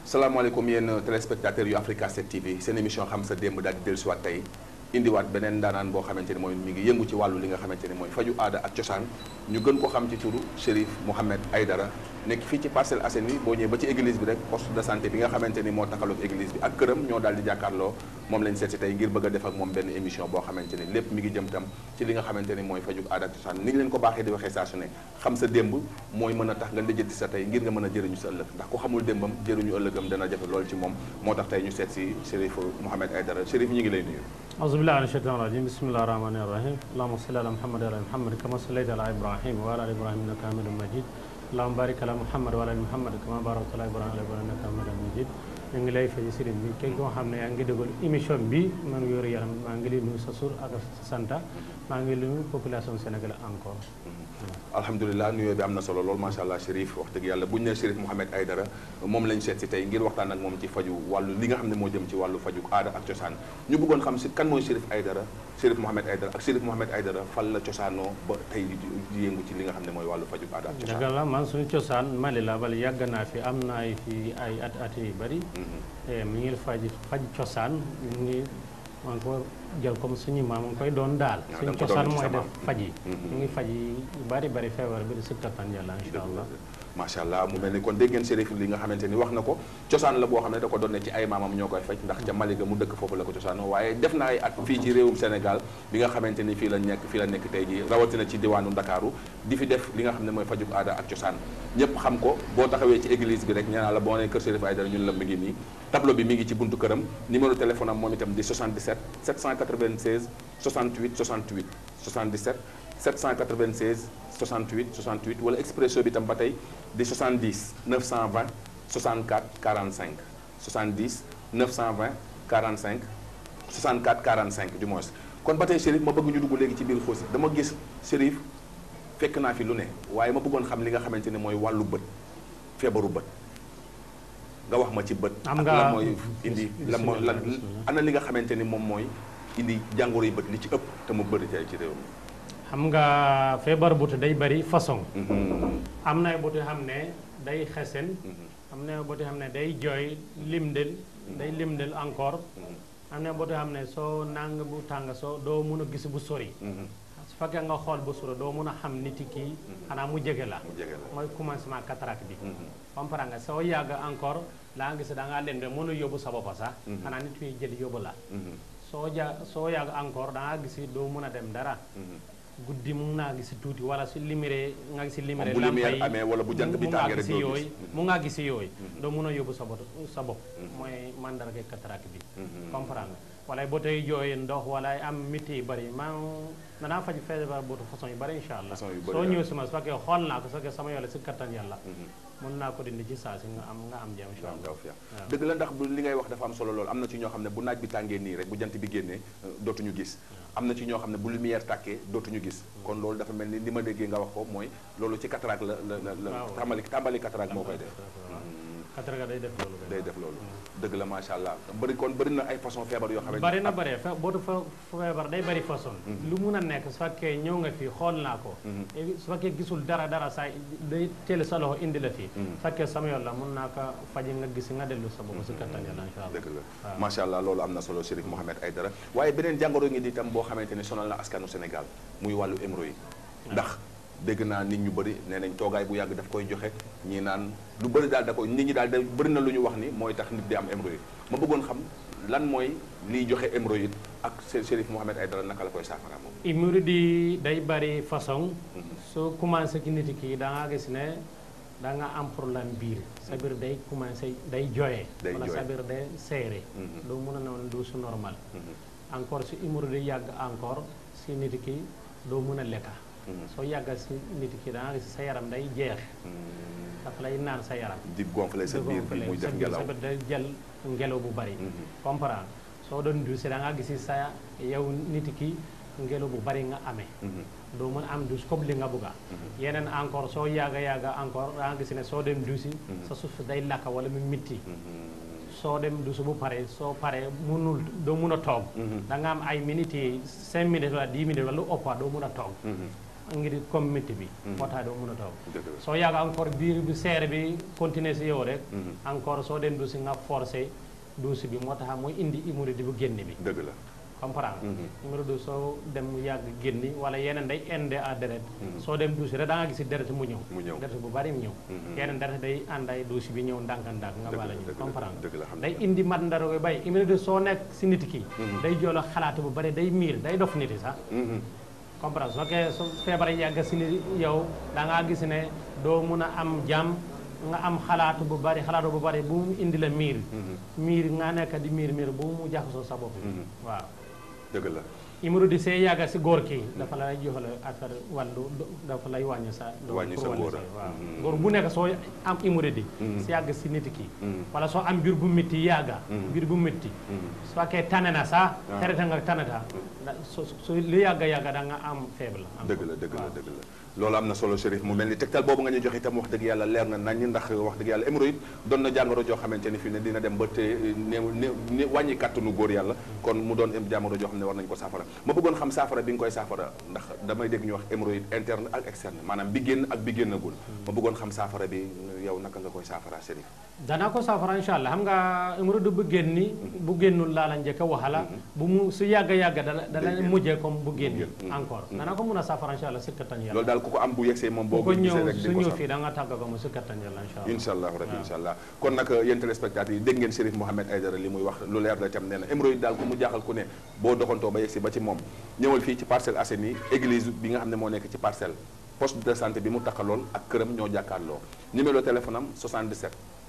salaamaaleykum yéen téléspectateurs yu Africa 7 TV seen émission xam sa démb daal di dellusiwaat tey indiwaat beneen ndaanaan boo xamante ni mooy mi ngi yëngu ci wàllu li nga xamante ni mooy faju aada ak cosaan ñu gën ko xam ci turu Chérif Mouhamed Aïdara nekk fii ci Parcelles Assainies boo ñëwee ba ci église bi rek poste de santé bi nga xamante ni moo taxaloog église bi ak këram ñoo daal di jàkkaarloo moom lañ seet si tey ngir bëgg a def ak moom benn émission boo xamante ni lépp mi ngi jëm tam ci li nga xamante ni mooy faju aada ak cosaan ni ñu leen ko baaxee di waxee saa su ne xam sa démb mooy mën a tax nga lijjanti sa tey ngir nga mën a jëriñu sa ëllëg ndax ku xamul démbam jëriñu ëllëgam dana jafe loolu ci moom moo tax tey ñu seet si Chérif Mouhamed Aïdara Chérif ñu ngi lay nuyu أعوذ بالله من الشيطان الرجيم بسم الله الرحمن الرحيم اللهم صل على محمد وعلى محمد كما صليت على إبراهيم وعلى آل إبراهيم إنك حميد مجيد اللهم بارك على محمد وعلى آل محمد كما باركت على إبراهيم وعلى إبراهيم إنك حميد مجيد ñu ngi lay fay sëriñ bi képp koo xam ne yaa ngi déglu émission bi man yor yaram maa ngi lay nuyu sa sur ak sa santa maa ngi nuyu population sénégalaise encore alhamdulilah nuyoo bi am na solo lool macha allah Chérif wax dëgg yàlla bu ñu nee Chérif Mouhamed Aïdara moom lañ seet si tey ngir waxtaan ak moom ci faju wàllu li nga xam ne moo jëm ci wàllu faju aada ak cosaan ñu bëggoon xam si kan mooy Chérif Aïdara Chérif Mouhamed Aïdara ak Chérif Mouhamed Aïdara fan la cosaanoo ba tey di yëngu ci li nga xam ne mooy wàllu faju aada ak cosaan dëgg la man suñu cosaan Mali la bala yàgg naa fi am naa fi ay at at yu bëri mi ngi faj faj cosaan mi ngi maa ngi ko jël comme suñu maam mu ngi koy doon daal suñu cosaan mooy def faj yi ñu ngi faj yi bari bari feebar bi di si kattan yàlla insha allah macha allah mu mel ni kon dégg ngeen Chérif li nga xamante ni wax na ko cosaan la boo xam ne da ko doon ne ci ay maamam ñoo koy faj ndax ca Mali ga mu dëkk foofu la ko cosaanoo waaye def na ay at fii ci réewum Sénégal bi nga xamante ni fii la nekk fii la nekk tey ji rawatina ci diwaanu Ndakaaru di fi def li nga xam ne mooy fajub aada ak cosaan ñëpp xam ko boo taxawee ci église bi rek ñaanaa la boo nee kër Chérif Aïdara ñun la mi ngi nii tableau bi mi ngi ci buntu këram numéro téléphone am moom itam di 77 796 68 68 77 796 68 68 wala expresso bi tam ba tey di 70 920 64 45 70 920 45 64 45 du moins kon ba tey Chérif ma bëgg ñu dugg léegi ci biir xoos dama gis Chérif fekk naa fi lu ne waaye ma bëggoon xam li nga xamante ne mooy wàllu bët feebaru bët nga wax ma ci bët am ak nga lan mooy indi lan mooy lan ana li nga xamante ni moom mooy indi jàngoro yi bët li ci ëpp te mu bëri tey ci réew mi xam nga feebar butu day bari façon am na butu xam ne day xesen am na butu xam ne day jooy limdel day limdel encore am na butu xam ne soo nang bu tàng soo doo mun a gis bu sori su fekkee nga xool bu sori doo mun a xam nit kii xanaa mu jege la mu jege la mooy commencement cataracte bi comprendre nga soo yàgg encore laa nga gis da ngaa leen de mën a yóbbu sa bopp sax xanaa nit yi jël yóbbu la soo ja soo yàgg encore da ngaa gis doo mën a dem dara guddi mu naa gis tuuti wala su liméré nga gis liméré bu lumière amee wala bu jant bi tàngee rek gis doo yooyu gis mu ngaa gis yooyu doo mën a yóbbu sa bopp sa bopp mooy mandarga cataracte bi comprendre nga wala boo tey jooy ndox wala ay am métti yu bëri maa danaa faj feebar bootu façon yu bëri incha allah Façon yu bëri, soo waaw. ñëw si ma su fekkee xool naa ko su fekkee sama yàlla si kattan yàlla mën naa ko dindi ci saa si nga am nga am jàmm incha am allah daw fiya dëgg la ndax bu li ngay wax dafa am solo lool am na ci ñoo xam ne bu naaj bi tàngee nii rek bu jant bi génnee euh, dootuñu gis am na ci ñoo xam ne bu lumière tàkkee dootuñu gis kon loolu dafa mel ni li ma déggee nga wax ko mooy loolu ci cataracte la la la la Waaw. tàmbali tàmbali cataracte moo koy def cataracte day def loolu day def loolu dëgg la macha allah bëri kon bëri na ay façon feebar yoo xamante bari na bari fe bootu fa feebar day bari façon lu mun a nekk su fekkee ñëw nga fii xool naa ko et su fekkee gisul dara dara saa day teel sa loxo indi la fii su fekkee sama yoon la mun naa ko faji nga gis nga dellu sa bopp si kattan yàlla incha allah dëgg la macha allah loolu am na solo Chérif Mouhamed Aïdara waaye beneen jàngoro ngi di itam boo xamante ni sonal na askanu Sénégal muy wàllu hémorroïde ndax dégg naa nit ñu bëri nee nañ toogaay bu yàgg daf koy joxe ñii naan lu bëri daal da koy nit ñi daal da bëri na lu ñu wax ni mooy tax nit di am hémorroïde ma bëggoon xam lan mooy liy joxe hémorroïde ak Chérif Mouhamed Aïdara naka la koy saafara moom hémorroïde yi day bari façon soo commencé ci nit ki da nga gis ne da nga am problème biir sa biir day commencé day jooyee Day wala sa jooy. biir day seere doo mun a noonu du su normal encore si hémorroïde yi yàgg encore si nit ki doo mun a lekka soo yàgga si nit ki da nga gis sa yaram day jeex dafa lay naan sa yaram di gonfler sa biir bi muy def ngelaw sa biir day jël ngelaw bu bari comprendre soo doon duusi da nga gis sa yow nit ki ngelaw bu bari nga amee doo mën a am duus comme li nga bugga yeneen encore soo yàgga yàgga encore da nga gis ne soo dem duusi sa suuf day lakka wala mu mitti soo dem duusi bu pare soo pare munul doo mun a toog da nga am ay minutes yi cinq minutes wala dix minutes wala lu ëppa doo mun a toog ngir comme métti bi moo tax doo mën a toog dëgg la soo yàgg encore biir bi seere bi continuer si yow rek Mhm. encore soo dem duusi nga forcé duusi bi moo tax muy indi humidité bu génn bi dëgg la comprendre Mhm. numéro deux soo dem mu yàgg génni wala yeneen day inde à deret soo dem duusi rek da nga gis deret mu ñëw mu ñëw deret bu bari mu ñëw Mhm. yeneen deret day ànd ay duusi bi ñëw ndànk-ndànk nga Dëgg la, bala ñu dëgg la, comprendre dëgg la, xam day naa. indi mat ndaro koy bay numéro deux soo nekk si nit ki Mhm. day joolo xalaat bu bari day miir day dof nit yi sax Mhm. comprendre soo kee su feebar yàgg si ni yow da ngaa gis ne doo mun a am jàmm nga am xalaatu bu bari xalaatu bu bari bu mu indi la miir miir nga nekk di miir miir bu mu jaxasoo sa bopp bi Mhm. waaw dëgg la humidité see yàgga si góor kii dafa lay joxale affaire wàllu do- dafa lay wàññi sa doole Wàññi pour sa góor a. waaw Mhm. góor bu nekk soo am humidité Mhm. si yàgg si nit ki Mhm. wala soo am biir bu métti yàgga Mhm. biir bu métti Mhm. su fekkee tane na sax Ah. xereta nga tanata da so so li yàgga yàgga da nga am faible am dëgg la dëgg la waaw. dëgg la loolu am na solo Chérif mu mel ni tegtal boobu nga ñu jox itam wax dëgg yàlla leer na nañ ndax wax dëgg yàlla hémorroïde doon na jàngoro joo xamante ni fii ne dina dem ba te néew néew néew wàññi kàttanu góor yàlla kon mu doon jàngoro joo xam ne war nañ ko saafara ma bëggoon xam saafara bi nga koy saafara ndax damay dégg ñu wax hémorroïde interne ak externe maanaam bi génn ak bi génnagul ma bëggoon xam saafara bi yow naka nga koy saafara Chérif danaa ko saafara incha allah xam nga hémorroïde bu génni bu génnul laa la njëkk a waxala bu mu su yàgga yàgga dala dala génn. mujjee comme bu génni génn. encore danaa ko mun a saafara incha allah si kattan yàlla loolu daal ku ko am bu yegsee moom boo bu ko ko gisee ñëw rek su di ko ñëw saafara fii da nga tàgg ko mu si kattan yàlla incha allah incha allah rabbi waaw. incha allah kon nag yéen téléspectateurs yi dégg ngeen Chérif Mohamed Aïdara li muy wax lu leer la itam nee na hémorroïde daal ku mu jaaxal ku ne boo doxantoo ba yegsi ba ci moom ñëwal fii ci Parcelles Assainies église bi nga xam ne moo nekk ci parcelle poste de santé bi mu taxalool ak këram ñoo jàkkaarloo numéro téléphone am 77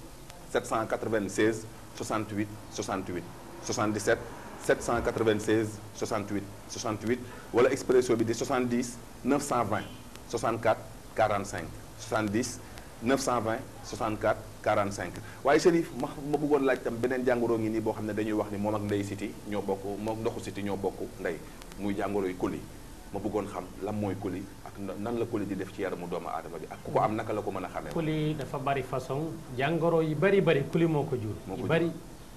796 68 68 77 796 68 68 wala expresso bi di 70 920 64 45 70 920 64 45 waaye Chérif ma ma bëggoon laaj tam beneen jàngoro ngi nii boo xam ne dañuy wax ni moom ak ndey siti ñoo bokk moom ndoxu siti ñoo bokk ndey muy jàngoro yu coli ma bëggoon xam lan mooy coli ak na- nan la coli di def ci yaramu doomu aadama bi ak ku ko am naka la ko mën a xamee kuli dafa bari façon jàngoro yi bari bari kuli moo ko jur Moo ko yu jur. bari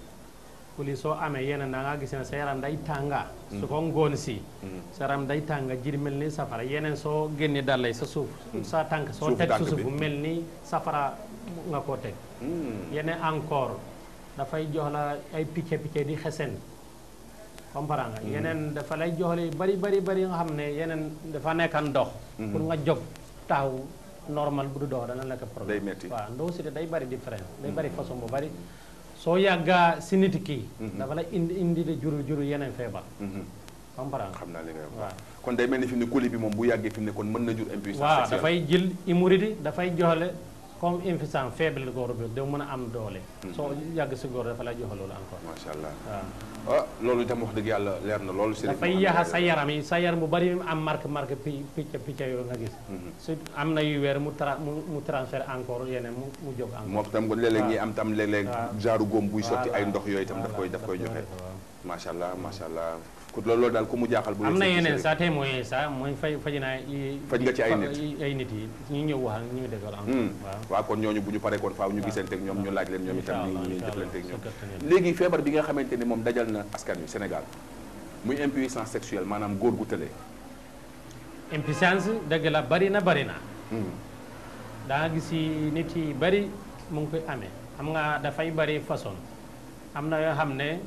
kuli soo amee yeneen da nga gis ne sa yaram day tànga su ko ngoon si sa yaram day tànga jir mel ni safara yeneen soo génne dàllay sa suuf sa tànk soo Suufu teg tànk su bi. suuf mel ni safara nga koo teg Hmm. yeneen encore dafay jox la ay picc picc di xesen comprendre nga yeneen dafa lay jox la yu bari bari bari nga xam ne yeneen dafa nekk ndox pour nga jóg taxaw normal bu du dox dana nekk problème Day metti. waaw ndox si day bari différence day bari façon bu bari soo yàggaa si nit ki dafa la indi indi de juru juru yeneen feebar Mhm. comprendre nga xam naa li ngay wax waaw kon day mel ni fi mu ne coli bi moom bu yàggee fi mu ne kon mën na jur impuissance waaw sexuelle dafay jël humidité dafay joxle comme impuissance faible góor bi da mën a am doole soo yàgg si góor dafa lay joxe loolu encore macha allah waaw ah loolu itam wax dëgg yàlla leer na loolu Chérif dafay Mohamed yaxa sa Aïdara. yaram yi sa yaram bu bari am marque marque pi picc picc yooyu nga gis su am na yu weer mu tra mu mu transfert encore yeneen mu mu jóg encore moom tam léeg-léeg ñi am tam léeg-léeg waaw. genre góom buy sotti ay Voilà. ndox yooyu itam daf koy Voilà, daf koy daf joxe koy waaw. macha allah macha allah ku loolu loolu daal ku mu jaaxal bu am na yegsee ci yeneen Chérif. sax tey mooy sax mooy fay faj naa yi Faj nga ci ay nit. yi- ay nit yi ñu ñëw wax ak ñu déggal encore Hmm. waaw waaw kon ñooñu bu ñu paree kon faaw ñu waaw. gisante ak ñoom ñu laaj leen ñoom itam Incha ñu allah, ñu incha jëflante ak allah, ñoom sa kattan yàlla. léegi feebar bi nga xamante ni moom dajal na askan wi Sénégal muy impuissance sexuelle maanaam góor gu tëlee impuissance dëgg la bari na bari na Hmm. da nga gis yi nit yi bari mu ngi koy amee xam nga dafay bari façon am na yoo xam ne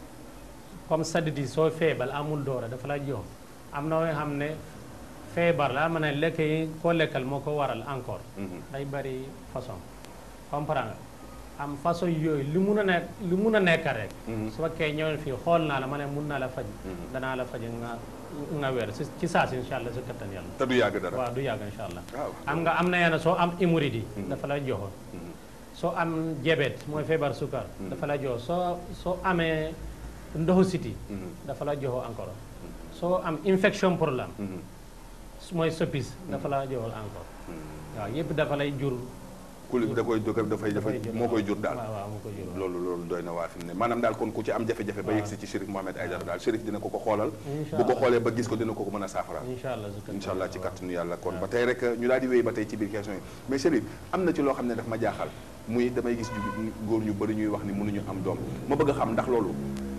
comme sadidi soo feebal amul doora dafa la jox am na yoo xam ne feebar la ma ne lekk yi koo lekkal moo ko waral encore Mhm. day bari façon comprendre nga am façon yooyu li mun a nekk li mun a nekk rek Mhm. su fekkee ñëwee fii xool naa la ma ne mun naa la faj Mhm. danaa la faj nga nga weer si ci saa si incha allah si kattan yàlla te du yàgg dara waaw du yàgg incha allah waaw am nga am na yenn soo am hémorroïde Mhm. dafa lay joxoon Mhm. soo am diabète mooy feebar sukar Mhm. dafa lay jox soo soo amee ndoxu siti Mhm. dafa la joxoo encore soo am infection problème Mhm. mooy soppis dafa la joxol encore Mhm. waaw yëpp dafa lay jur kuli da koy da koy dafay dafay jur moo koy jur daal waaw waaw moo koy jur loolu loolu doy na waa fi mu ne maanaam daal kon ku ci am jafe-jafe ba waaw. yegsi ci Chérif Mohamed Aïdara daal Chérif dina ko ko xoolal Incha bu ko allah. xoolee ba gis ko dina ko ko mën a saafara incha allah si kattan incha allah ci waaw. kàttanu yàlla kon waaw. ba tey rek ñu daal di wéy ba tey ci biir question yi mais Chérif am na ci loo xam ne daf ma jaaxal muy damay gis ñu góor ñu bëri ñuy wax ni mënuñu am doom ma bëgg a xam ndax loolu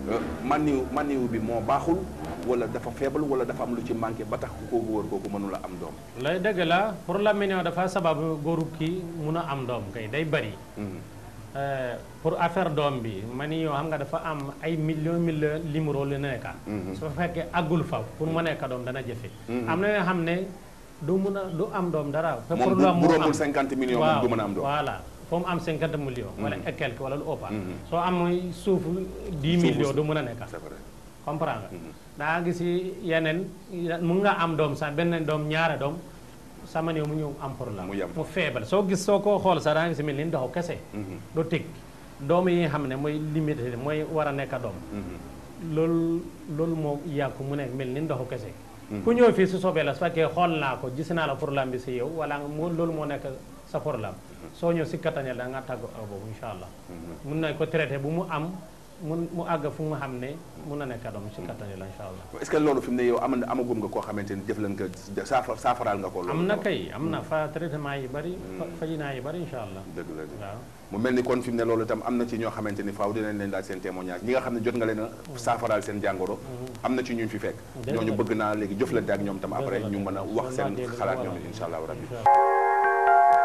maniw maniw bi moo baaxul wala dafa faible wala dafa am lu ci manqué ba tax ku ko góor kooku mënula am doom lay dëgg la pour la minion dafa sababu góoru kii mun a am doom kay day bëri Euh, pour affaire doom bi mani yoo xam nga dafa am ay million million limuro lu nekka su fekkee àggul fa pour mu nekk doom dana jëfe am na yoo xam ne du mun a du am doom dara te moom bu bu rombul 50 millions moom du mën a am doom voilà foo mu am 50 millions wala et quelque wala lu ëppa soo am suuf 10 millions du mën a nekka c'est vrai comprendre nga daa gis yeneen mun nga am doom sax benn doom ñaare doom sama néew mu ñëw am problème Mu yem. mu feebal soo gis soo ko xool sax daa ngi si mel ni ndoxu kese du tig doom yi nga xam ne mooy limité mooy war a nekk doom loolu loolu moo yàqu mu nekk mel ni ndoxu kese ku ñëw fii su soobee la su fekkee xool naa ko gis naa la problème bi si yow wala nga moo loolu moo nekk sa problème soo ñëw si kattañal da nga tàgg ak boobu incha allah mun nañ ko traité bu mu am mun mu àgg fu nga xam ne mun na nekk doom si kattañal incha allah est-ce que loolu fi mu ne yow am na amagum nga koo xamante ni jëflan nga saafa saafaraal nga ko loolu am na kay am na fa traitement yi bari fa- fajinaa yi bari incha allah dëgg la dëgg waaw mu mel ni kon fi mu ne loolu itam am na ci ñoo xamante ni faaw dinañ leen daal seen témoignage ñi nga xam ne jot nga leen a saafaraal seen jàngoro am na ci ñu fi fekk Dëgg ñooñu la. bëgg naa léegi jëflante ak ñoom tam Dëgg après la, ñu dëgg mën a la. wax seen Mën naa dégg xalaat lu ñoom war a insha allahu rabbi incha allah.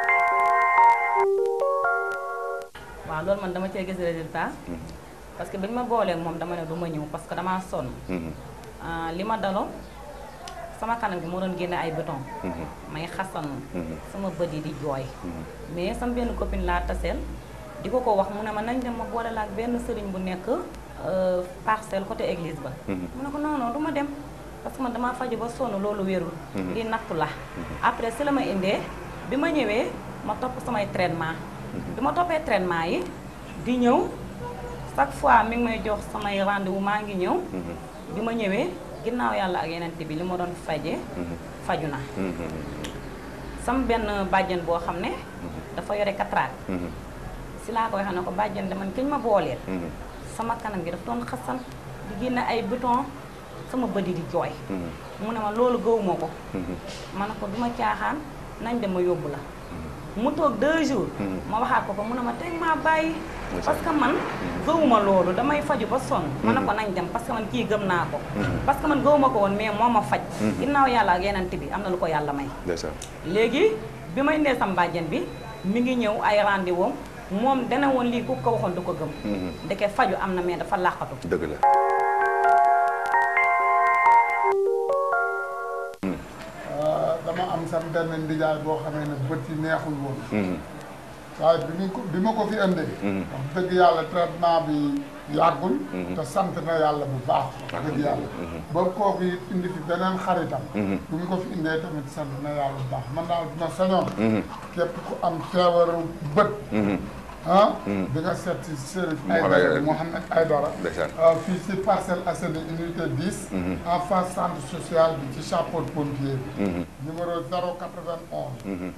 waaw loolu man dama cee gis résultat parce que bi ñu ma boolee moom dama ne du ma ñëw parce que damaa sonn Mhm, Ah, li ma daloon sama kanam gi moo doon génne ay béton mhm, may xasanu mhm, sama bët yi di jooy mhm. mais sama benn copine laa taseel di ko ko wax mu ne ma nañ dem ma boole la ak benn sëriñ bu nekk euh, parcelle côté église ba Mhm. mu ne ko non non du ma dem parce que man damaa faju ba sonn loolu wérul Mhm. lii nattu la après si la ma indee bi ma ñëwee ma topp samay traitement bi ma toppee traitement yi di ñëw chaque fois mi ngi may jox samay rendez-vous maa ngi ñëw Mhm, bi ma ñëwee ginnaaw yàlla ak yeneen bi li ma doon faje mhm, faju na mhm, sama benn bàjjen boo xam ne dafa yore cataracte mhm, si laa ko waxee ne ko bàjjen de man kiñ ma booleel mhm, sama kanam gi daf doon xasan di génne ay bouton sama bët yi di jooy mhm, mu ne ma loolu gëwuma ko mhm. ma ne ko duma caaxaan nañ dem ma yóbbu la mu toog deux jours Mhm. ma waxaat ko ko mu ne ma teg maa bàyyi Ndeysaan. parce que man gëwuma loolu damay faju ba sonn ma ne ko nañ dem parce que man kii gëm naa ko parce que man gëwuma ko woon mais moo ma faj ginnaaw yàlla ak yeneen bi am na lu ko yàlla may ndeysaan léegi bi may indee sam bàjjen bi mi ngi ñëw ay rendez-vous moom dana woon lii ku ko waxoon du ko gëm Mhm. ndeke faju am na mais dafa làqatu dëgg la dama am sam benn ndijaay boo xamee ne bët yi neexul woon Mhm, waaye bi ñu ko bi ma ko fi indee Mhm. wax dëgg yàlla traitement bi yàggul Mhm. te sant na yàlla bu baax wax dëgg yàlla ba kooku it indi fi beneen xaritam Mhm. bi mu ko fi indee tamit sant na yàlla bu baax man daal dina sañoon mhm, képp ku am feebaru bët mhm. ah Mhm. di nga seet si Chérif Mohamed Aïdara Aïdara. Mohamed Aïdara ndeysaan Euh, fii ci Parcelles Assainies unité 10 Mhm. en face centre social bi ci chapeau de pompier bi Mhm, numéro 091 mhm.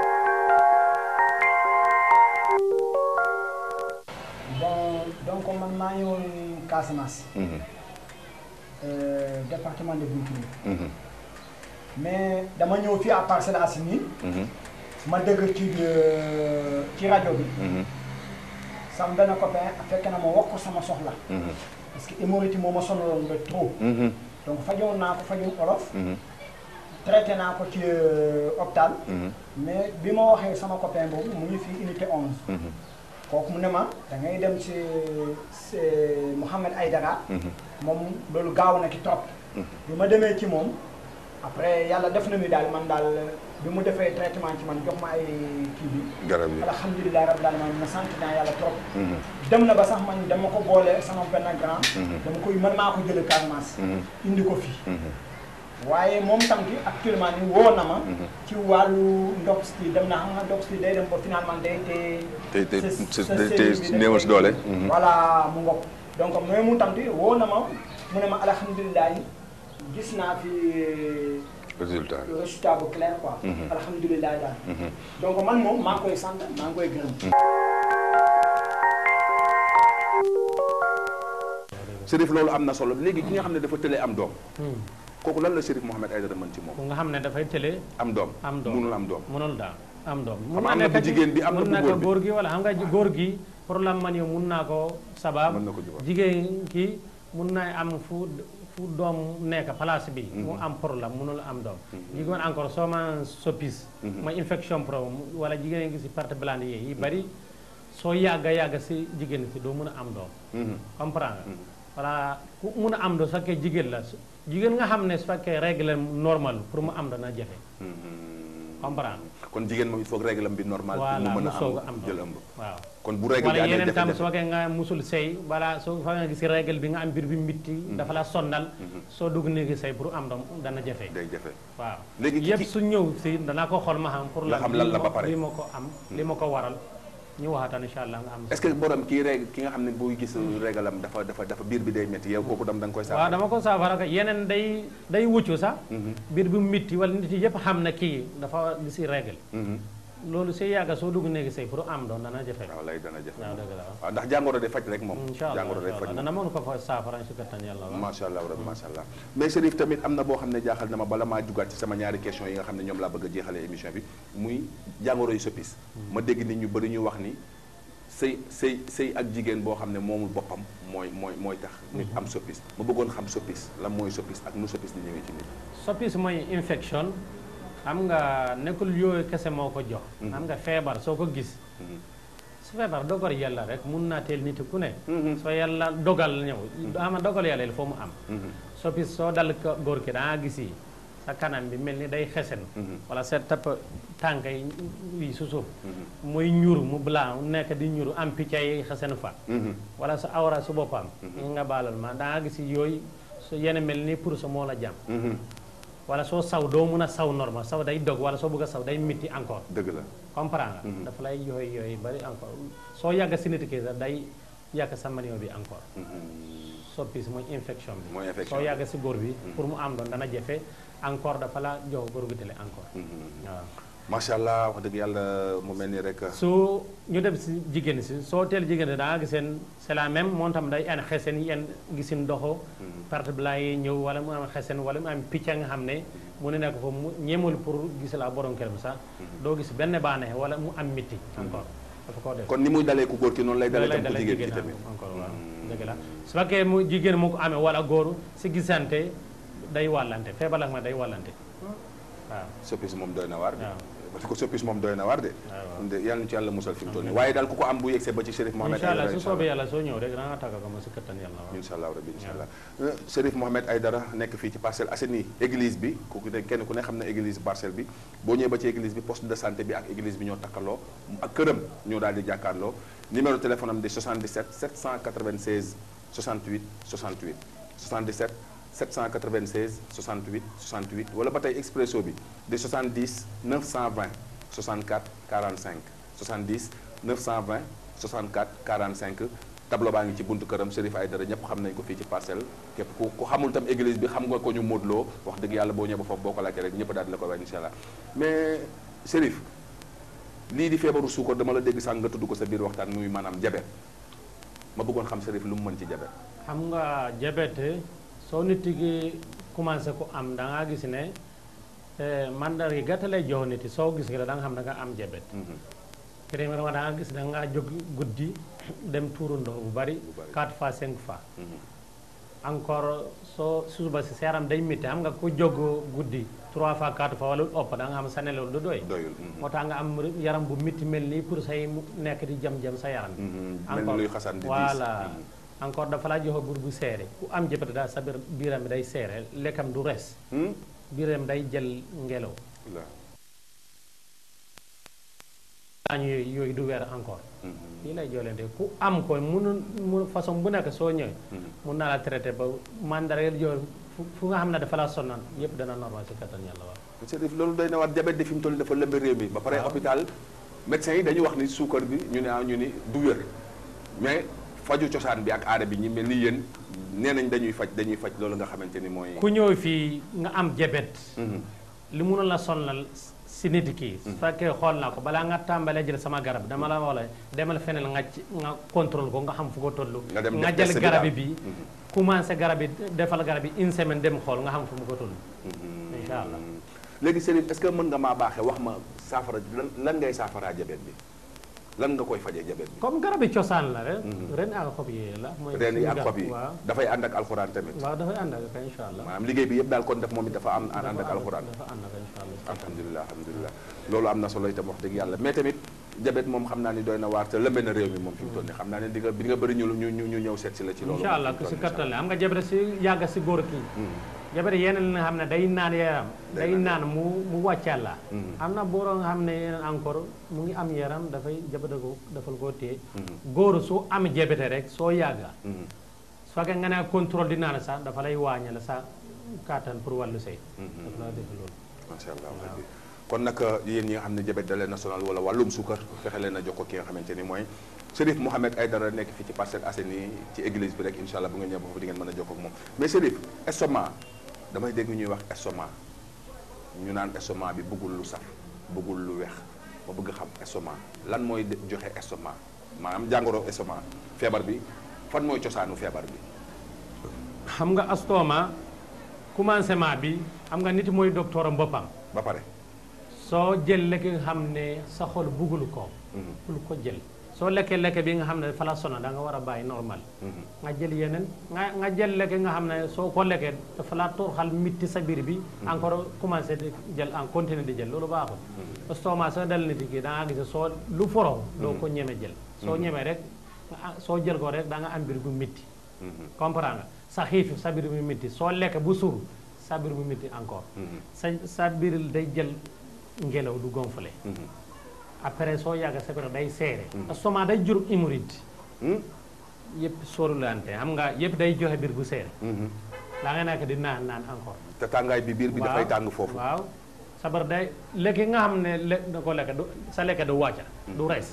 bon donc man maa ngi woon Casamance Mhm, euh, département de Bounkiling mhm, mais dama ñëw fii à Parcelles Assainies mhm, ma dëgg ci euh, ci rajo bi mhm, sama benn copain fekk na ma wax ko sama soxla mhm, parce que hémorroïde moo ma sonaloon ba trop mhm, donc fajoon naa ko fajum olof mhm, traité naa ko ci euh, hôpital mhm, mais bi ma waxee sama copain boobu mu ngi fii unité 11 mhm, kooku mu ne ma da ngay dem ci ci Mouhamed Aïdara mhm. moom loolu gaaw na ki trop bi ma demee ci moom après yàlla def na ni daal man daal bi mu defee traitement ci man jox ma ay kii bi garab yi alhamdulilah rabbil alamin ma sant naa yàlla trop Mhm, dem na ba sax man dama ko boole sama benn grand Mhm. dama koy man maa ko jële Casamance mhm, indi ko fii mhm, waaye moom tam ki actuellement ni woo na ma Mhm. ci wàllu ndox si dem na xam nga ndox si day dem ba finalement day te te te sa- te sa te série bi dañ néewal si koy- doole. Mhm. voilà mu ngoog donc mais mu tam ti woo na ma mu ne ma alhamdulilah gis naa fi résultat résultat bu clair quoi. Mhm. alhamdulilah daal. Mhm. donc man moom maa ngi koy sant maa ngi koy gërëm. Chérif loolu am na solo léegi ki nga xam ne dafa tëlee am doom kooku lan la Chérif Mohamed Aïdara mën ci moom ku nga xam ne dafay tële am doom am doom munul am doom mënul daal am doom Xam nga am na bu nekk jigéen bi, am na mun bu nekk góor bi. góor gi wala xam nga góor gi problème man yow mun naa ko sabab Mën na ko jubal. jigéen ki mun naa am fu fu doom nekk place bi mu am problème munul am doom jigéen encore soo ma soppis mooy infection pro wala jigéen ngi si parte blanche yi yi bari soo yàgga yàgga si jigéen si doo mun a am doom Mhm. comprendre nga voilà ku mun a am doom su fekkee jigéen la su- jigéen nga xam ne su fekkee règle normal pour mu am dana jafe Mhm. comprendre kon jigéen moom il faut que règle am bi normal pour mu voilà mën mu a soog a am am jël doom ëmb waaw kon bu règle bi wala amee yeneen tam su jafe-jafe fekkee nga musul sëy voilà soo fa nga gis règle bi nga am biir bi mitti dafa la sonnal soo dugg néegi sëy pour am doom dana jafe day jafe waaw Léegi ki- yëpp ki- su ñëw si danaa ko xool ma xam pour Nga xam lan la ba pare. li ma ko am li ma ko waral ñu waxataan incha allah nga am est-ce que borom kii règle ki nga xam ne buy gis règle am dafa dafa dafa biir bi day métti yow kooku dam da nga koy waaw saafara dama ko saafara ko yeneen day day wuccu sax Mhm. biir bi mitti wala nit yi yëpp xam ne kii dafa gis règle Mhm. loolu si yàgga soo dugg néegi sëy pour am doom dana jafe waaw lay dana jafe waaw dëgg la waaw waaw ndax jàngoro de faj rek moom incha allah jàngoro de incha faj allah moom dana mën ko fa saafara si kattan yàlla waaw macha allah rabbi macha allah mais Chérif tamit am na boo xam ne jaaxal na ma bala maa jugaat ci sama ñaari question yi nga xam ne ñoom laa bëgg a jeexalee émission bi muy jàngoro yu soppis ma dégg nit ñu bëri ñu wax ni sëy sëy sëy ak jigéen boo xam ne moomul boppam mooy mooy mooy tax nit am soppis ma bëggoon xam soppis lan mooy soppis ak nu soppis di ñëwee ci nit soppis mooy infection xam nga nekkul yooyu kese moo ko jox xam nga feebar soo ko gis Mhm. su feebar dogal yàlla rek mun naa teel nit ku ne Mhm. soo yàlla dogal ñëw ama dogal yàlla il faut mu am Mhm. soppis soo dal ko góor ki danga gis yi sa kanam bi mel ni day xesen Mhm. wala sa tapp tànk yi yi su suuf muy ñur mu blanc nekk di ñur am picca yi xesen fa Mhm. wala sa awra su boppam nga baalal ma danga gis yooyu su yenn mel ni pour sa moo la jàmm Mhm. wala soo saw doo mun a saw normal saw day dog wala soo bëgg a saw day mitti encore dëgg la comprendre nga dafa lay yooyu yooyu bari encore soo yàgg si nit ki sax day yàgg sa manio bi encore soppis mooy infection bi Mooy infection soo bi. yàgg si góor bi pour mu am doon dana jafe encore dafa la jox góor gu tele encore waaw macha allah wax dëgg yàlla mu mel ni rek su ñu dem si jigéen si soo teel jigéen si da nga giseen c'est la même moom tam day an xesen yi en gisin doxo perte blanc yi ñëw wala mu am xesen wala mu am picc nga xam ne mu ne nekk foofu mu ñeemul pour gis la borom këram sax doo gis benn baaneex wala mu am mitti encore dafa koo def kon ni muy dalee ku góor ki noonu lay dalee loolu tam lay ku dalee jigéen ki jigéen tamit encore waaw dëgg la su fekkee mu jigéen mu ko amee wala góor si gisante day wàllante feebar la ma day wàllante waaw soppis moom doy na waar de waaw. parce que soppis moom doy na waar de waaw. de yàlla na ci yàlla musal fi mu toll nii waaye daal ku ko am bu yegsee ba ci Chérif Mohamed incha allah Aïdara su soobee yàlla soo ñëw rek da nga tàggat ko ma si kattan yàlla waaw incha allah rabbi incha allah Euh, Chérif Mohamed Aïdara nekk fii ci Parcelles Assainies église bi kooku ne kenn ku ne xam ne église parcelle bi boo ñëwee ba ci église bi poste de santé bi ak église bi ñoo takkaloo ak këram ñoo daal di jàkkaarloo numéro téléphone am di 77 796 68 68 77 796 68 68 wala ba tey expresso bi di 70 920 64 45 70 920 64 45 tableau baa ngi ci buntu këram Chérif Aïdara ñëpp xam nañ ko fii ci parcelle képp ku ku xamul tam église bi xam nga ko ñu móodloo wax dëgg yàlla boo ñëwee ba foofu boo ko laajtee rek ñëpp daal di la ko wax incha allah mais Chérif lii di feebaru suukar dama la dégg sànq nga tudd ko sa biir waxtaan muy maanaam jabet ma bëggoon xam Chérif lu mu mën ci jabet xam nga diabète soo nit ki commencé ko am da nga gis ne eh, mandar yi gàtt lay jox nit yi soo gis nga da nga xam da nga am diabète premièrement da nga gis da nga jóg guddi dem tuuru ndox bu bari Bu bari. 4 fois 5 fois encore soo suba si sa yaram day métti xam nga ku jóg guddi 3 fois 4 fois wala lu ëpp da nga xam sa nelaw du doy doyul moo tax nga am yaram bu métti mel nii pour say mu nekk di jam-jam sa yaram bi mel ni luy xasan di diis voilà encore dafa la joxe bur bu seere ku am jëppate daal sa biir biiram bi day seere lekkam du res Hmm? biiram day jël ngelaw la añ yooyu yooyu du weer encore Mhm. lii lay joolente ku am ko munu mu façon bu nekk soo ñëwee Mhm. mun naa la traité ba mandareel yoo fu fu nga xam ne dafa la sonal yépp dana normal si kattan yàlla waaw Chérif loolu doy na war diabète de fi mu toll nii dafa lëmbe réew mi ba pare hôpital médecins yi dañuy wax ni suukar bi ñu ne ah ñu ni du wér mais faju cosaan bi ak aada bi ñi mel ni yéen nee nañ dañuy faj dañuy faj loolu nga xamante ni mooy ku ñëw fii nga am diabète Mhm. li mënul la sonal si nit ki su fekkee xool naa ko balaa nga tàmbalee jël sama garab dama la wax la demal feneen nga ci- nga contrôle ko nga xam fu ko toll Nga dem nga def jël test bi garab daal. bi commencé garab bi defal garab bi une semaine dem xool nga xam fu mu ko toll Mhm. incha allah léegi Chérif est-ce que mën nga maa baaxee wax ma saafara lan lan ngay saafaraa diabète bi lan nga koy fajee jabet bi comme garabi cosaan la rek ren ak xob yi la mooy reen yi suñu ak garab. xob yi waaw dafay ànd ak alxuraan tamit waaw dafay ànd ak incha allah maanaam liggéey bi yëpp daal kon def moom it dafa am ànd ak alxuraan dafa ànd ak incha allah alhamdulilah alhamdulilah loolu am na solo itam wax dëgg yàlla mais tamit jabet moom xam naa ni doy na waar te lëmbe na réew mi moom fi mu toll nii xam naa ne di nga di nga bëri ñu ñu ñu ñu ñëw seet si la ci loolu incha allah moom ku fi si mu toll nii, kattan la am nga jabare si yàgg si góor kii jabare yeneen li nga xam ne day naan yaram Day day naan naan mu mu wàccal la Mhm. am na booroo nga xam ne yeneen encore mu ngi am yaram dafay jabate ko dafal koo téye góor su am jabete rek soo yàgga Mhm. su fekkee nga ne contrôle di naan sax dafa lay wàññal sa kattan pour wàllu sëy dafa la def loolu macha allah rabbi kon nag yéen ñi nga xam ne jabet da leen na sonal wala wàllum suukar fexe leen a jox ko ki nga xamante ni mooy Chérif Mouhamed Aïdara nekk fii ci Parcelles Assainies ci église bi rek incha allah bu nga ñëw ba foofu di ngeen mën a jokkoo ak moom mais Chérif estomac damay dégg ñuy wax estomac ñu naan estomac bi bëggul lu saf bëggul lu weex ma bëgg xam estomac lan mooy de- joxe estomac maanaam jàngoro estomac feebar bi fan mooy cosaanu feebar bi xam nga astoma commencement bi xam nga nit mooy docteur am boppam ba pare soo jël lekk nga xam ne sa xol buggul ko Mhm. bul ko jël soo lekkee lekk bi nga xam ne fa la sona da nga war a bàyyi normal Mhm. nga jël yeneen nga nga jël lekk nga xam ne soo ko lekkee dafa la torxal mitti sa biir bi encore commencé di jël en continue di jël loolu baaxul estomac soo dal nit ki da nga gis soo lu foro doo ko ñeme jël soo ñemee rek nga- soo jël ko rek da nga am biir bu mitti Mhm. comprendre nga sa xiif sa biir bu mitti soo lekk bu suur sa biir bu mitti encore Mhm. sa sa biir day jël ngelaw du gonflé Mhm. après soo yàgg sa biir day seere estomac day jur hémorroïde Mhm. yëpp sóorulante xam nga yëpp day joxe biir bu seere Mhm. la nga nekk di naan naan encore te tàngaay bi biir bi dafay Waaw, tàng foofu waaw sabar day lekk nga xam ne lekk da ko lekk du sa lekk du wàcca du rees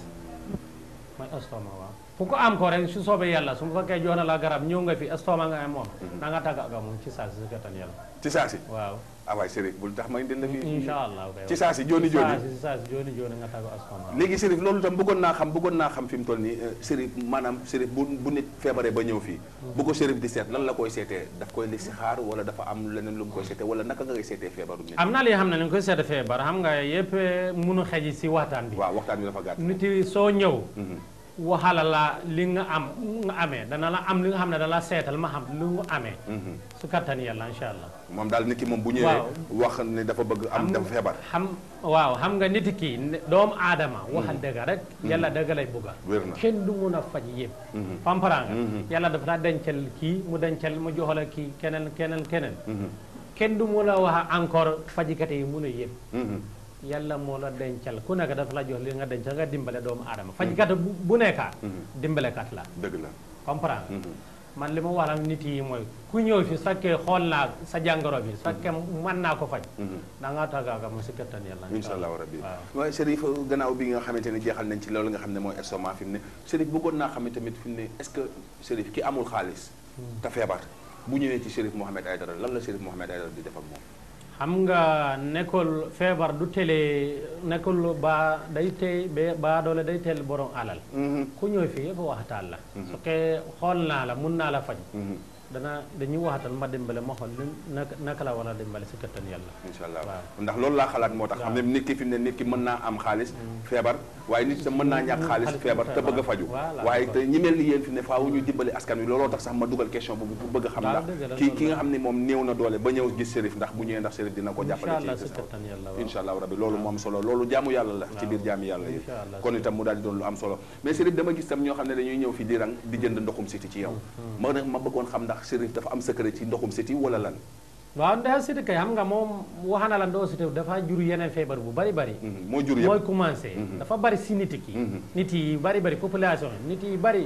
mooy estomac waaw ku ko am ko rek su soobee yàlla su ma fekkee jox na la garab ñëw nga fi estomac nga am moom da nga tàgg ak moom ci saa si si kattan yàlla ci saa si waaw ah waay Chérif bul tax may dina fi incha allah kay ci saa si jooni jooni ci saa si jooni jooni nga tàgg estomac léegi Chérif loolu tam bëggoon naa xam bëggoon naa xam fi mu toll nii euh, Chérif maanaam Chérif bu bu nit feebaree ba ñëw fii bu ko Chérif di seet lan la koy seetee daf koy listixaar wala dafa am leneen lu mu koy seetee wala naka nga koy seetee feebaru nit am na li xam ne ni nga koy seet feebar xam nga yëpp munu xeji si waxtaan bi waaw waxtaan bi dafa gàtt nit yi soo ñëw Mhm. waxala la li nga am nga amee dana la am li nga xam ne dana la seetal ma xam lu nga amee Mhm. su kattan yàlla incha allah moom daal nit ki moom bu ñëwee Waaw. wax ne dafa bëgg am Xam- dafa feebar xam waaw xam nga nit ki ne- doomu aadama waxal dëgg rek yàlla dëgg lay bugga wér na kenn du mun a faj yëpp Mhm. comprends nga Mhm. yàlla dafa la dencal kii mu dencal mu joxala kii keneen keneen keneen Mhm. kenn du mun a wax encore fajkat yi mun a yëpp Mhm. yàlla moo la dencal ku nekk dafa la jox li nga dencal nga dimbale doomu aadama fajkat bu bu nekka dimbalekat la dëgg la comprendre nga Mhm. man li ma wax ak nit yi mooy ku ñëw fi su fekkee xool naa sa jàngoro bi su fekkee mën naa ko faj Mhm. da ngaa tàggaaga mu si kattan yàlla incha allahu rabbi waaw waaye Chérif gannaaw bi nga xamante ne jeexal nañ ci loolu nga xam ne mooy estomac fi mu ne Chérif bëggoon naa xam ne tamit fi mu ne est-ce que Chérif ki amul xaalis te feebar bu ñëwee ci Chérif Mouhamed Aïdara lan la Chérif Mouhamed Aïdara di def ak moom xam nga nekkul feebar du tele nekkul ba day tey ba ba doole day teel borom alal ku ñëw fii yëpp waxtaan la su fekkee xool naa la mun naa la faj dana dañuy waxtaan ma dimbale ma xool ni naka naka la war a dimbale si kattan yàlla incha allah waaw. ndax loolu laa xalaat moo tax xam ne nit ki fi mu ne nit ki mën naa am xaalis feebar waaye nit tam mën naa ñàkk xaalis xaalis feebar te feebar. bëgg a faju Voilà, waaye d'accord. te ñi mel ni yéen fi ne faaw ñu dimbali askan wi looloo tax sax ma dugal question boobu pour bëgg a xam Waaw, ndax dëgg la, ki loolu ki nga la. xam ne moom néew na doole ba ñëw gis Chérif ndax bu ñëwee ndax Chérif dina ko incha jàppale allah ci si kattan yàlla waaw incha allah rabbi loolu moom solo loolu jaamu yàlla la ci biir jaami yàlla yi Incha allah. kon itam mu daal di doon lu am solo mais Chérif dama gis tam ñoo xam ne dañuy ñëw fi di rang di jënd ndoxum siti ci yow ma ne ma bëggoon xam ndax Chérif dafa am secret ci ndoxum siti wala lan waaw ndax siti kay xam nga moom wax na la ndoo siti dafa jur yeneen feebar bu bari bari Mhm. moo jur mooy yëpp commencé dafa bari si nit ki Mhm. nit yi bari bari population yi nit yi bari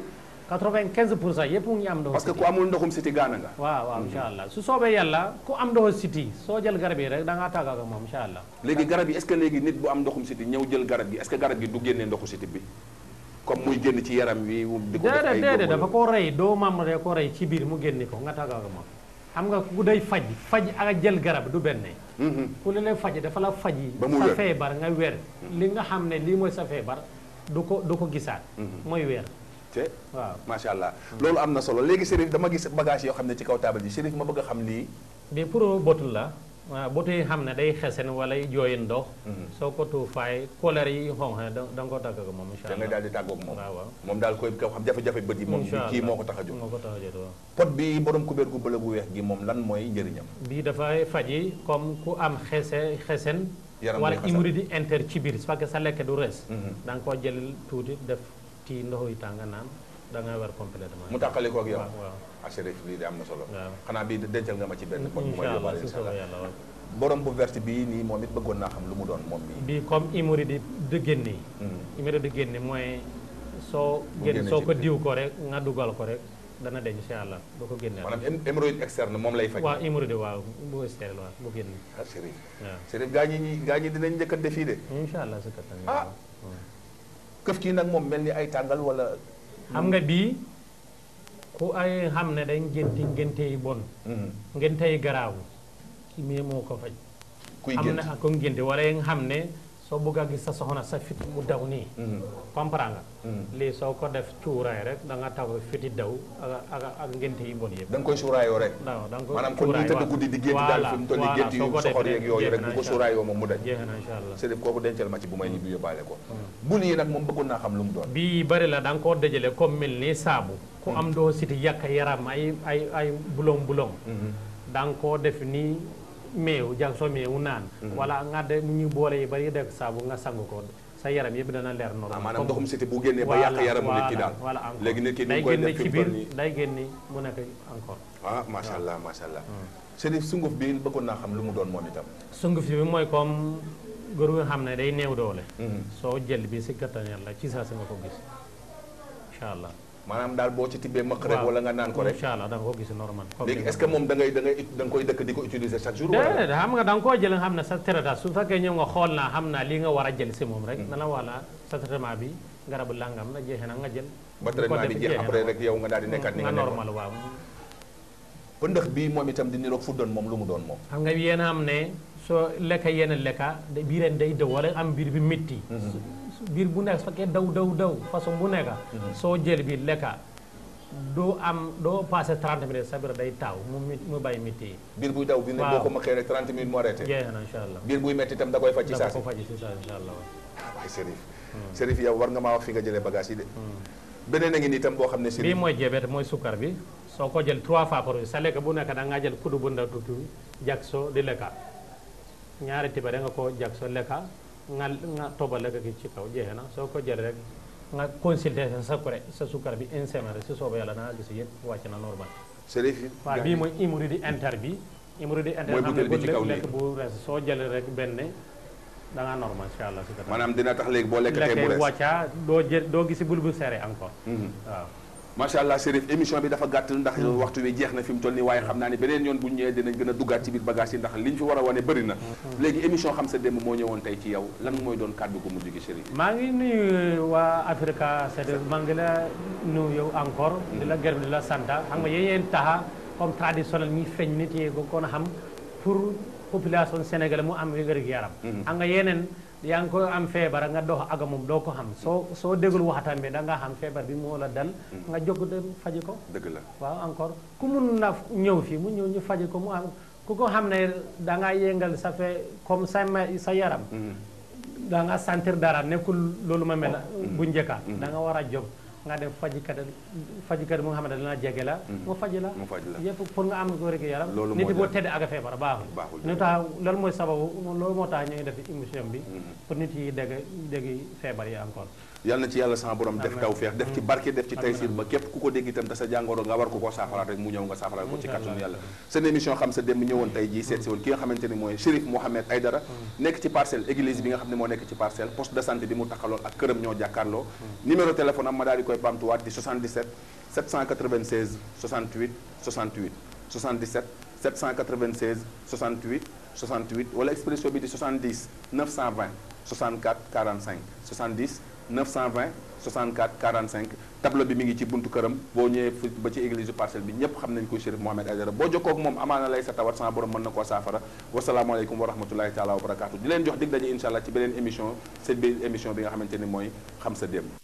95 pour cent yëpp mu ngi am ndoxu parce que siti ku amul ndoxum siti gaana nga waaw waaw incha allah su soobee yàlla ku am ndoxu siti soo jël garab yi rek da ngaa tàggat ak moom incha allah léegi garab yi est-ce que léegi nit bu am ndoxum siti ñëw jël garab gi est-ce que garab gi du génnee ndoxu siti bi comme muy génn ci yaram wi di ko def déedéet ay déedéet góob dafa ko rey doomam rek ko rey ci biir mu génne ko nga tàggat ak moom xam nga ku day faj faj ak jël garab du benn Mhm. ku li lay faj dafa la faj Ba mu sa wér. feebar nga wér li nga xam ne lii mooy sa feebar du ko du ko gisaat mooy wér te waaw macha allah loolu am na solo léegi Chérif dama gis bagage yoo xam ne ci kaw taabal ji Chérif ma bëgg a xam lii bi pour botul la waaw bët yi xam ne day xesen wala jooyi ndox soo ko tuufaay couleur yi xonq da da nga ko tàgg ak moom incha da ngay allah daal di tàggoog moom waaw waaw moom daal koy ko xam jafe-jafe bët yi moom Incha kii allah. moo ko tax a jóg moo ko tax a jóg waaw pot bi borom kubéer gu bële gu weex gi moom lan mooy njëriñam bii dafay faji comme ku am xese xesen Yaram wala buy xasan. hémorroïde interne ci biir parce que sa lekk du res Mhm. da nga koo jël tuuti def ci ndox yi tàng naan da ngay war complètement mu tàqali ko ak yow waaw waaw ah Chérif lii de am na solo waaw xanaa bii dencal nga ma ci benn pot bu may incha allah yóbbaale si incha soobee allah yàlla waaw borom bu verte bii nii moom it bëggoon naa xam lu mu doon moom bii bii comme hémorroïde di génne Mhm. hémorroïde di génne mooy soo Bu génn génne soo ci ko biir. diw ko rek nga dugal ko rek dana deñ incha allah du ko génne maanaam hém- hémorroïde externe moom lay faj waaw hémorroïde waaw bu stérile waaw bu génne ah Chérif waaw Chérif gaa ñi ñi gaa ñi dinañ njëkkante fii de incha allah si kattan Ah. yàlla. këf kii nag moom mel ni ay tàngal wala xam nga bii ku ay xam ne day ngénti ngénte yi bon Mhm. ngénte yi garaaw ki mii moo ko faj kuy am gént na ko ngénte wala yi nga xam ne soo bëgg a gis sa soxna sa fit mu daw nii Mhm. comprendre nga Mhm. lii soo ko def cuuraay rek da nga taw fiti daw ak ak ak ngénte yi bon yëpp da nga koy suuraayoo rek waaw da nga ko maanaam kon ñuy cuuraay, tëdd waaw. guddi di gént daal Voilà, fi mu toll nii voilà, gént yu soo ko soxor defee yeeg yooyu rek bu ko jeex na incha suuraayoo moom mu dañ allah. jeex na incha allah Chérif kooku dencal ma ci bu may ñibbi yóbbaale ko bul yi nag moom bëggoon naa xam lu mu doon bii bëri la da nga koo dajale comme mel ni saabu ku am doo siti yàq yaram ay ay ay bulong bulong da nga koo def ni meew jag soo meewu naan wala nga de ñu boole yi bari def saabu nga sang ko sa yaram yëpp dana leer ah normal maanaam comme- ndoxum siti bu génnee ba yàq yaramu nit ki daal voilà encore léegi nit ki ni day mu koy génne def fi ci mu biir toll nii day génne mu nekk encore ah macha allah macha allah Chérif sunguf bi bëggoon naa xam lu mu doon moom itam sunguf bi mooy comme góor nga xam ne day néew doole Mhm. soo jël bi si kattan yàlla ci saa si nga ko gis incha allah maanaam daal boo ci tibbee mëq rek waaw wala nga naan ko rek incha allah da nga ko gis normal comme léegi ni nga est-ce que moom da ngay da ngay da nga koy dëkk di ko utiliser chaque jour wala déedéet xam nga da nga koo jël nga xam ne sa traitement su fekkee ñëw nga xool naa xam naa lii nga war a jël si moom rek na la wala sa traitement bi garabu langam na jeexee na nga jël ba bu ko traitement bi defee jeex jeexee na après waaw. rek yow nga daal di nekkaat ni nga nga nekkoon normal waaw pëndëx bii moom itam di niroog fuddoon moom lu mu doon moom xam nga yéen a am ne soo lekka yenn lekka da- biireen day daw wala am biir bi métti su- su- biir bu nekk su fekkee daw daw daw façon bu nekka soo jël bi lekka doo am doo passé 30 minutes sa biir day taaw mu mit mu bàyyi métti yi biir buy daw bi ne Waaw. boo ko mëqee rek 30 minutes mu arrêté jeex na incha allah biir buy metti itam da koy faj ci dafa saa si ko faji si saa incha allah waaw. ah waay Chérif Chérif yow war nga maa wax fi nga jëlee bagage yi de beneen a ngi nii itam boo xam ne bii Chérif mooy diabète mooy sukkar bi soo ko jël trois fois par jour sa lekk bu nekk da ngaa jël kuddu bu ndaw tuuti jag soo di lekka ñaari tiba da nga ko jag soo lekka nga nga tobal lekk gi ci kaw jeexe na soo ko jël rek nga consulter sa sukkar sa sukkar bi une semaine rek si sooba yàlla da nga gis yëpp wàcc na normal Chérif waaw bii mooy hémorroïde interne bi hémorroïde interne Mooy xam ne butéel bi bu ci kaw lekk nii. bu res soo jëlee rek benn da nga normal incha allah si kattan. maanaam dina tax léegi boo lekkatee mu lekkee rees wàcca doo jël doo gisi bul bu serré encore waaw macha allah Chérif émission bi dafa gàtt ndax waxtu wi jeex na fi mu toll nii waaye xam naa ne beneen yoon bu ñu ñëwee dinañ gën a duggaat ci biir bagage yi ndax liñ fi war a wane bëri na léegi émission xam sa démb moo ñëwoon tey ci yow lan mooy doon kàddu gu mujj gi Chérif maa ngi nuyu waa Africa c'est maa ngi la nuyu yow encore di la gërëm di la sant xam nga yéen taxa comme traditionnel ñi feeñ nit yi ko kon xam pour population sénégalais mu am wér-gu-yaram xam nga yeneen yaa ngi ko am feebar nga dox ak moom doo ko xam soo soo déglu waxtaan bi da nga xam feebar bi moo la dal nga jóg dem faji ko dëgg la waaw encore ku mun na ñëw fii mu ñëw ñu faji ko mu am ku ko xam ne da nga yëngal sa fe comme sa ma- sa yaram da nga sentir dara nekkul loolu ma mel bu njëkka da nga war a jóg nga dem fajikat fajikat mu nga xam ne dana jege la mu faji la mu faj la yëpp pour nga am ko rek yaram Loolu nit moo boo jar. tedd ak feebar baaxul Baaxul. ñu tax loolu mooy sababu loolu moo tax ñu ngi def émission bi pour nit yi dégg dégg feebar yi encore yàlla na ci yàlla sama borom def taw feex def ci barke def ci taysir ba képp ku ko dégg itam te sa jàngoro nga war ko koo saafaraat rek mu ñëw nga saafaraat ko ci kàttanu yàlla seen émission xam sa démb ñëwoon tey jii seet si woon ki nga xamante ni mooy Chérif Mohamed Aïdara nekk ci parcelle église bi nga xam ne moo nekk ci parcelle poste de santé bi mu taxaloon ak këram ñoo jàkkaarloo numéro téléphone am ma daal di koy bamtuwaat di 77 796 68 68 77 796 68 68 wala expression bi di 70 920 64 45 70 920 64 45 tableau bi mi ngi ci buntu këram boo ñëwee fi ba ci église parcelle bi ñëpp xam nañ ko Chérif Mohamed Aïdara boo jokkoo ak moom amaana lay sa tawat sama borom mën na koo saafara wasalaamaaleykum wa rahmatulahi taala wa barakaatu di leen jox dig daje incha allah ci beneen émission seen biir émission bi nga xamante ni mooy xam sa démb